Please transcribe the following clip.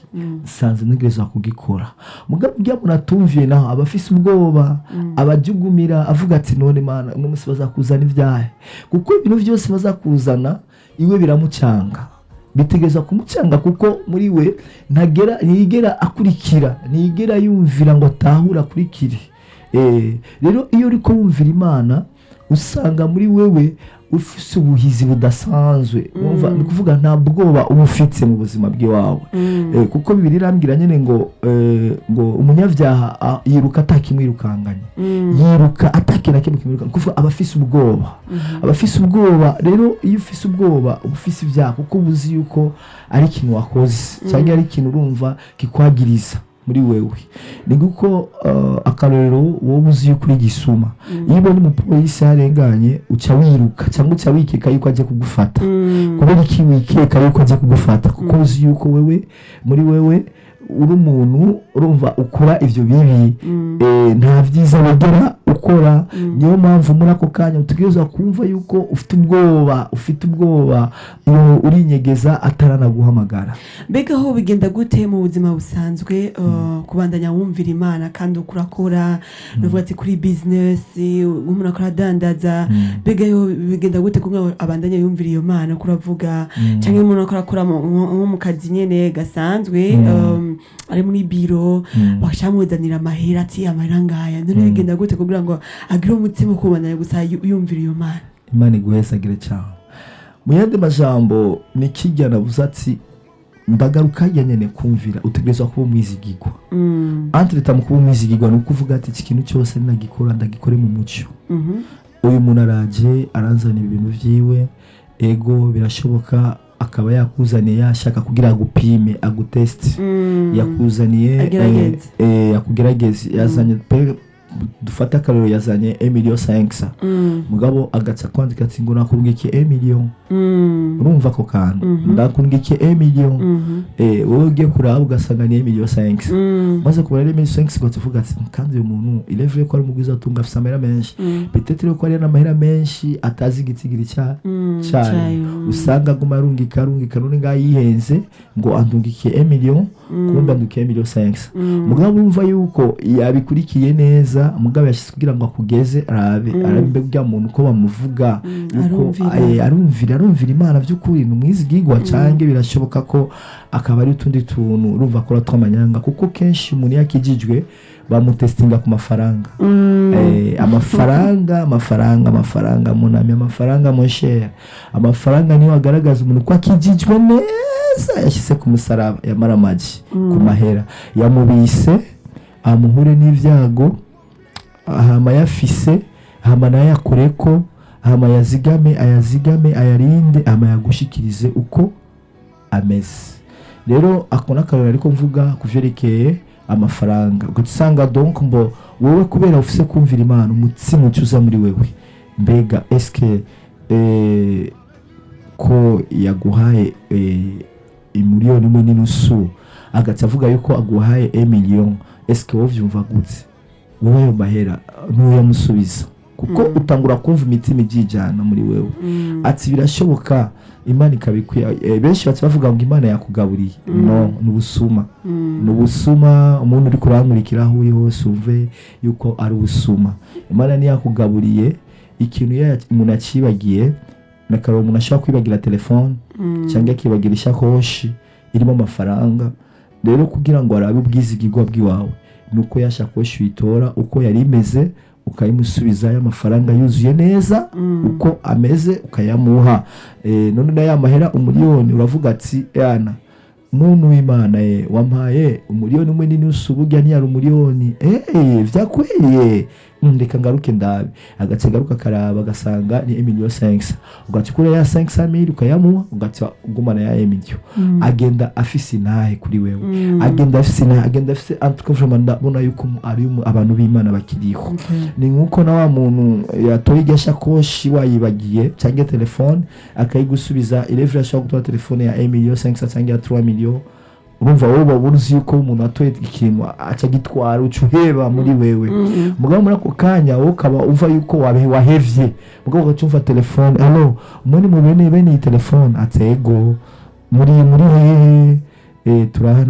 nsanze ntegerezwa kugikora mugabo ujya muntu atumviye naho aba afise ubwoba abajugumira avuga ati none mana uno munsi bazakuzana ibyahe kuko ibintu byose bazakuzana iwe biramucanga bitegereza kumucanga kuko muri we ntagera ntiyigera akurikira ntiyigera yumvira ngo atahure akurikire Eh, rero iyo uri wumvira imana usanga muri wewe ufise ubuhizi budasanzwe Urumva, ni ukuvuga nta bwoba uba ufite mu buzima bw'iwawe Eh, kuko bibiri irambwira nyine ngo eh, ngo umunyabyaha ah, yiruka atakimwirukanganye yiruka atakira kimwe kimwirukanga kuvuga aba afise ubwoba aba afise ubwoba rero iyo ufise ubwoba uba ufise ibyaha kuko uba uzi yuko ari ikintu wakoze cyangwa ari ikintu urumva kikwagiriza muri wewe ni nguko uh, akarorero wowe uzi yuko uri gisuma iyo ubona umupolisi yarenganye uca wiruka cyangwa uca wikeka yuko agiye kugufata kubera iki wikeka yuko agiye kugufata kuko uzi yuko wewe muri wewe uri umuntu urumva ukora ibyo bibi eh, nta byiza wegera ukora niyo mpamvu muri ako kanya utegerezwa kumva yuko ufite ubwoba ufite ubwoba iyo urinyegeza ataranaguhamagara mbega aho bigenda gute mu buzima busanzwe uh, kubandanya wumvira imana kandi uko urakora nuvuga ati kuri bizinesi umuntu akora adandaza mbega yo bigenda gute kugira ngo abandanye yumvira iyo mana uko uravuga cyangwa umuntu akora akora mu- nko nko mu kazi nyene gasanzwe um, ari muri biro bashamuzanira amahera ati amahera ngaya none bigenda gute kugira ngo agire umutima wo kubandanya gusa yu- yumvira iyo mana imana iguhesagire cyane mu yandi majambo ni kijya navuze ati ndagaruka hirya nyine kumvira utegerezwa kuba umwizigigwa Mm, antireta mu kuba umwizigigwa ni ukuvuga ati iki kintu cyose nagikora ndagikore mu mucyo mhm, uyu muntu araje aranzanira ibintu byiwe ego birashoboka akaba yakuzaniye yashaka kugira agupime agutesite mm. yakuzaniye Agerageze. eh, eh, akugerageze yazanye pe dufate akarero yazanye emiliyo sankisa Mm, mugabo agaca kwandika ati ngo nakungike emiliyo mm, urumva ako kantu Mhm. ndakungike emiliyo mhm, eh, wowe ugiye kuraba ugasanga ni emiliyo sankisa mm, maze kubara ari emiliyo sankisa ugahita uvuga ati kandi uyu muntu irevure ko ari umugwiza atunga afite amahera menshi mm, petetere ko ari n'amahera menshi atazi igitigiri cya mm, cyayo cyayo, mm, usanga aguma arungika arungika none ngaho yihenze ngo andungike emiliyo kumbe andukiye emiliyo sankisa mm, mugabo urumva yuko yabikurikiye neza mugabo yashyize kugira ngo akugeze arabe arabe mbega ujya muntu uko bamuvuga yuko arumvira. eh, arumvira arumvira imana by'ukuri ni umwizigigwa cyangwa birashoboka ko akaba ari utundi tuntu urumva akora tw'amanyanga kuko kenshi umuntu iyo akijijwe bamutesitinga ku mafaranga mm, Eh, amafaranga amafaranga amafaranga munami amafaranga monshere amafaranga niyo agaragaza umuntu ko akijijwe neza yashyize ku musaraba yamara amagi ku mahera yamubise amuhure n'ibyago hama yafise hama nayo yakureko hama yazigame ayazigame ayarinde hama yagushikirize uko ameze rero ako ni akarori ariko mvuga ku byerekeye amafaranga ugasanga donc mbo wowe kubera ufise kumvira imana umutsima ucuza muri wewe mbega eske eh, ko yaguhaye eh, imiliyoni imwe n'inusu agaca avuga yuko aguhaye emiliyoni eske wowe vyumva gute wowe ayo mahera ntuyamusubiza kuko utangura kumva imitima ibyijyana muri wewe mm, ati birashoboka imana ikabikwiye eh, benshi baca bavuga ngo imana yakugaburiye no ni ubusuma mm, ni ubusuma umuntu uri kurankurikira aho uri hose umve yuko ari ubusuma imana ntiyakugaburiye ikintu iyo umuntu akibagiye nakareba umuntu ashobora kwibagira telefone mm, cyangwa akibagira ishakoshi irimo amafaranga rero kugira ngo arabe ubwizigirwa bw'iwawe ni uko ya shakoshi uyitora uko yari imeze ukayimusubizayo amafaranga yuzuye neza mm, uko ameze ukayamuha Eh, none na ya mahera umuriyoni uravuga ati yana muntu w'imana ye wampaye umuriyoni umwe n'inusu burya ntiyari umuriyoni eee vyakweye Mm, reka ngaruke ndabe agace garuka karaba agasanga ni emiliyo senkisa ugaca ukura ya senkisa mili ukayamuha ugaca ugumana ya emiliyo mm, agenda afise intahe kuri wewe mm, agenda afise intahe agenda afise antuka vraiment ndabona yuko ari umu- abantu b'imana bakiriho okay. ni nk'uko na wa muntu yatoye irya shakoshi wayibagiye cyangwa telefone akayigusubiza irevure ashobora gutora telefone ya emiliyo senkisa cyangwa ya turuwa miliyo urumva wowe uba uzi yuko umuntu atoye ikintu aca agitwara uca uheba muri wewe Mm, mugabo muri ako kanya wowe ukaba uva yuko wabe- wahevye mugabo ugaca umva telefone alo muri mu bene bene iyi telefone ati ego muri muri hehe Eh, turahana